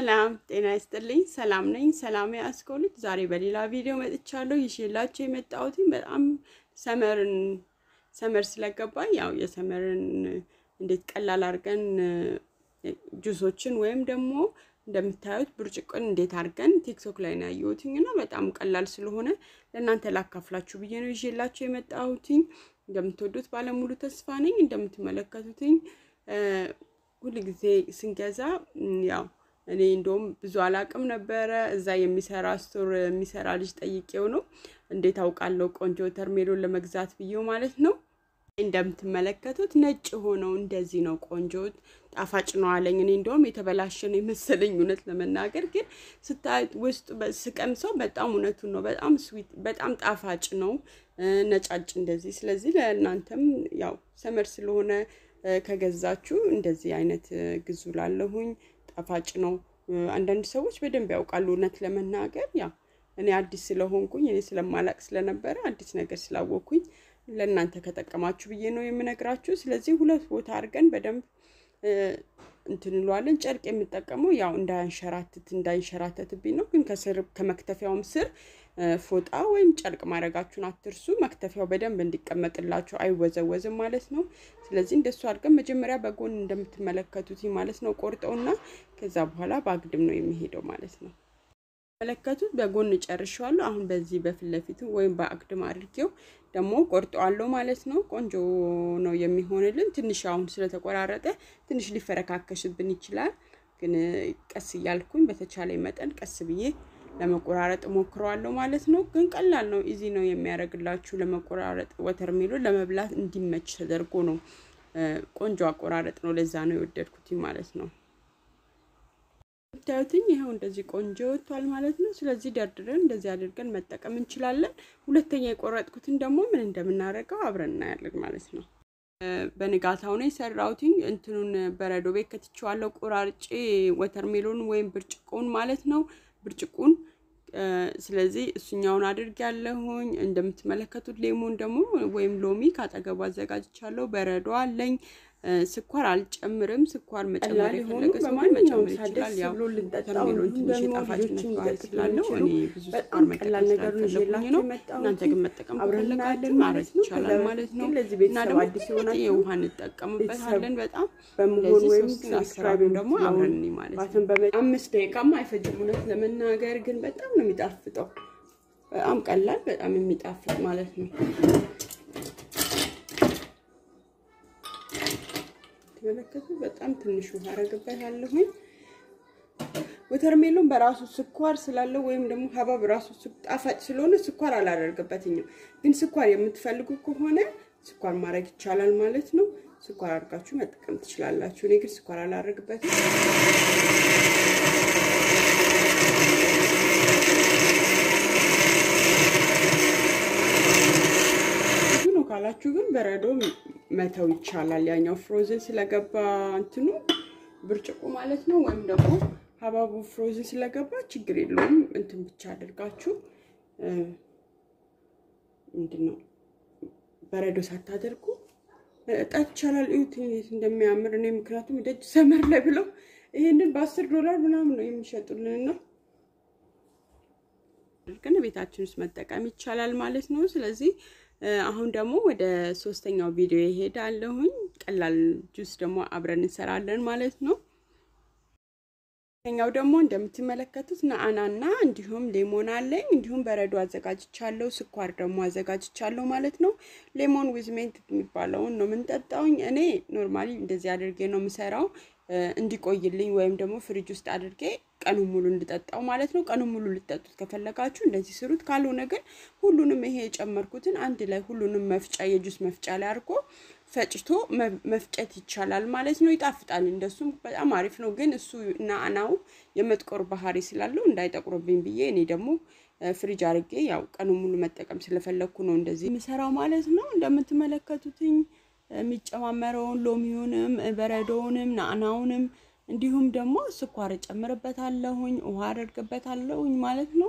ሰላም ጤና ይስጥልኝ። ሰላም ነኝ። ሰላም ያስኮልት ዛሬ በሌላ ቪዲዮ መጥቻለሁ። ይዤላችሁ የመጣሁት በጣም ሰመርን ሰመር ስለገባኝ ያው የሰመርን እንዴት ቀላል አድርገን ጁሶችን ወይም ደግሞ እንደምታዩት ብርጭቆን እንዴት አድርገን ቲክቶክ ላይ ነው ያየሁትኝ እና በጣም ቀላል ስለሆነ ለእናንተ ላካፍላችሁ ብዬ ነው ይዤላችሁ የመጣሁትኝ። እንደምትወዱት ባለሙሉ ተስፋ ነኝ። እንደምትመለከቱትኝ ሁል ጊዜ ስንገዛ ያው እኔ እንደውም ብዙ አላቅም ነበረ። እዛ የሚሰራ ስቶር የሚሰራ ልጅ ጠይቄው ነው እንዴት አውቃለሁ ቆንጆ ተርሜሎን ለመግዛት ብዬው ማለት ነው። እንደምትመለከቱት ነጭ ሆነው እንደዚህ ነው ቆንጆ ጣፋጭ ነው አለኝ። እኔ እንደውም የተበላሸ ነው የመሰለኝ እውነት ለመናገር ግን ስታዩት ውስጡ ስቀምሰው በጣም እውነቱን ነው። በጣም ስዊት፣ በጣም ጣፋጭ ነው ነጫጭ እንደዚህ። ስለዚህ ለእናንተም ያው ሰመር ስለሆነ ከገዛችሁ እንደዚህ አይነት ግዙ ላለሁኝ ጣፋጭ ነው። አንዳንድ ሰዎች በደንብ ያውቃሉ እውነት ለመናገር ያው እኔ አዲስ ስለሆንኩኝ እኔ ስለማላቅ ስለነበረ አዲስ ነገር ስላወቅኩኝ ለእናንተ ከጠቀማችሁ ብዬ ነው የምነግራችሁ። ስለዚህ ሁለት ቦታ አድርገን በደንብ እንትን እንለዋለን። ጨርቅ የምጠቀመው ያው እንዳያንሸራትት እንዳይንሸራተትብኝ ነው። ግን ከስር ከመክተፊያውም ስር ፎጣ ወይም ጨርቅ ማድረጋችሁን አትርሱ። መክተፊያው በደንብ እንዲቀመጥላችሁ አይወዘወዝም ማለት ነው። ስለዚህ እንደሱ አድርገን መጀመሪያ በጎን እንደምትመለከቱት ማለት ነው ቆርጠውና ከዛ በኋላ በአግድም ነው የሚሄደው ማለት ነው። መለከቱት በጎን ጨርሻለሁ። አሁን በዚህ በፊት ለፊቱ ወይም በአግድም አድርጌው ደግሞ ቆርጠዋለሁ ማለት ነው። ቆንጆ ነው የሚሆንልን። ትንሽ አሁን ስለተቆራረጠ ትንሽ ሊፈረካከሽብን ይችላል። ግን ቀስ እያልኩኝ በተቻለ መጠን ቀስ ብዬ ለመቆራረጥ ሞክረዋለሁ ማለት ነው። ግን ቀላል ነው፣ ኢዚ ነው የሚያደርግላችሁ ለመቆራረጥ። ወተርሜሎ ለመብላት እንዲመች ተደርጎ ነው። ቆንጆ አቆራረጥ ነው። ለዛ ነው የወደድኩት ማለት ነው። ብታዩትኝ ይኸው እንደዚህ ቆንጆ ወጥቷል ማለት ነው። ስለዚህ ደርድረን እንደዚህ አድርገን መጠቀም እንችላለን። ሁለተኛ የቆረጥኩትን ደግሞ ምን እንደምናደርገው አብረን እናያለን ማለት ነው። በንጋታው ነው የሰራሁትኝ። እንትኑን በረዶ ቤት ከትቼዋለሁ ቆራርጬ ወተርሜሎን ወይም ብርጭቆውን ማለት ነው ብርጭቁን ስለዚህ እሱኛውን አድርግ ያለሁኝ እንደምትመለከቱት ሌሞን ደግሞ ወይም ሎሚ ካጠገቡ አዘጋጅቻለሁ። በረዶ አለኝ። ስኳር አልጨምርም። ስኳር መጨመር የፈለገ ሰው መጨመር ይችላል። ያው ተርሜሎን ትንሽ የጣፋጭነት ባህሪ ስላለው እኔ ብዙ ስኳር መጠቀም ስላልፈለኩኝ ነው። እናንተ ግን መጠቀም ከፈለጋችሁ ማድረግ ይቻላል ማለት ነው። እና ደግሞ የውሃ እንጠቀምበታለን በጣም እንደዚህ ሶስት አስራቢ ደግሞ አብረን ማለት ነው። አምስት ደቂቃማ አይፈጅም እውነት ለመናገር ግን በጣም ነው የሚጣፍጠው። በጣም ቀላል በጣም የሚጣፍጥ ማለት ነው። መለከቱ በጣም ትንሽ ውሃ አረግበታለሁኝ። ወተርሜሎን በራሱ ስኳር ስላለው ወይም ደግሞ ሀባብ ራሱ ጣፋጭ ስለሆነ ስኳር አላደርግበትኝም። ግን ስኳር የምትፈልጉ ከሆነ ስኳር ማድረግ ይቻላል ማለት ነው። ስኳር አድርጋችሁ መጠቀም ትችላላችሁ። እኔ ግን ስኳር አላደርግበትም። ካላችሁ ግን በረዶ መተው ይቻላል። ያኛው ፍሮዝን ስለገባ እንትኑ ብርጭቆ ማለት ነው። ወይም ደግሞ ሀባቡ ፍሮዝን ስለገባ ችግር የለውም። እንትን ብቻ አድርጋችሁ ምንድን ነው በረዶ ሳታደርጉ መጠጣት ይቻላል። እዩት እንዴት እንደሚያምር እኔ ምክንያቱም ደጅ ሰመር ላይ ብለው ይሄንን በአስር ዶላር ምናምን ነው የሚሸጡልን ነው ግን ቤታችን ውስጥ መጠቀም ይቻላል ማለት ነው። ስለዚህ አሁን ደግሞ ወደ ሶስተኛው ቪዲዮ ይሄዳለሁኝ። ቀላል ጁስ ደግሞ አብረን እንሰራለን ማለት ነው። ኛው ደግሞ እንደምትመለከቱት ነአናና እንዲሁም ሌሞን አለኝ። እንዲሁም በረዶ አዘጋጅቻለሁ። ስኳር ደግሞ አዘጋጅቻለሁ ማለት ነው። ሌሞን ዊዝሜንት የሚባለውን ነው የምንጠጣውኝ። እኔ ኖርማሊ እንደዚህ አድርጌ ነው የምሰራው እንዲቆይልኝ ወይም ደግሞ ፍሪጅ ውስጥ አድርጌ ቀኑን ሙሉ እንድጠጣው ማለት ነው። ቀኑን ሙሉ ልጠጡት ከፈለጋችሁ እንደዚህ ስሩት። ካልሆነ ግን ሁሉንም ይሄ የጨመርኩትን አንድ ላይ ሁሉንም መፍጫ የጁስ መፍጫ ላይ አድርጎ ፈጭቶ መፍጨት ይቻላል ማለት ነው። ይጣፍጣል። እንደሱም በጣም አሪፍ ነው። ግን እሱ ናአናው የመጥቆር ባህሪ ስላለው እንዳይጠቁርብኝ ብዬ እኔ ደግሞ ፍሪጅ አድርጌ ያው ቀኑን ሙሉ መጠቀም ስለፈለግኩ ነው እንደዚህ የምሰራው ማለት ነው። እንደምትመለከቱትኝ የሚጨማመረውን ሎሚውንም በረዶውንም ናዕናውንም እንዲሁም ደግሞ ስኳር እጨምርበታለሁኝ ውሃ አደርግበታለሁኝ ማለት ነው።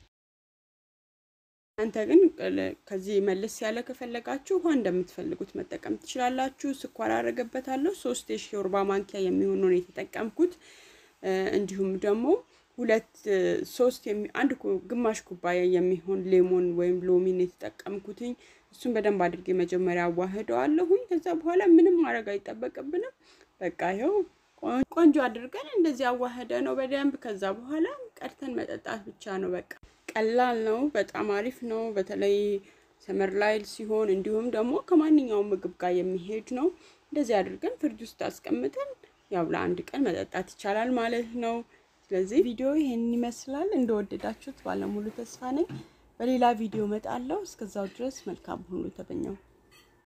እናንተ ግን ከዚህ መለስ ያለ ከፈለጋችሁ ውሃ እንደምትፈልጉት መጠቀም ትችላላችሁ። ስኳር አደረገበታለሁ። ሶስት የሾርባ ማንኪያ የሚሆነውን የተጠቀምኩት እንዲሁም ደግሞ ሁለት ሶስት አንድ ግማሽ ኩባያ የሚሆን ሌሞን ወይም ሎሚን የተጠቀምኩትኝ እሱን በደንብ አድርጌ መጀመሪያ አዋህደዋለሁኝ። ከዛ በኋላ ምንም ማድረግ አይጠበቅብንም። በቃ ይኸው ቆንጆ አድርገን እንደዚህ አዋህደ ነው በደንብ። ከዛ በኋላ ቀድተን መጠጣት ብቻ ነው። በቃ ቀላል ነው፣ በጣም አሪፍ ነው። በተለይ ሰመር ላይ ሲሆን እንዲሁም ደግሞ ከማንኛውም ምግብ ጋር የሚሄድ ነው። እንደዚህ አድርገን ፍሪጅ ውስጥ አስቀምጠን ያው ለአንድ ቀን መጠጣት ይቻላል ማለት ነው። ስለዚህ ቪዲዮ ይሄን ይመስላል። እንደወደዳችሁት ባለሙሉ ተስፋ ነኝ። በሌላ ቪዲዮ እመጣለሁ። እስከዛው ድረስ መልካም ሁሉ ተመኘው።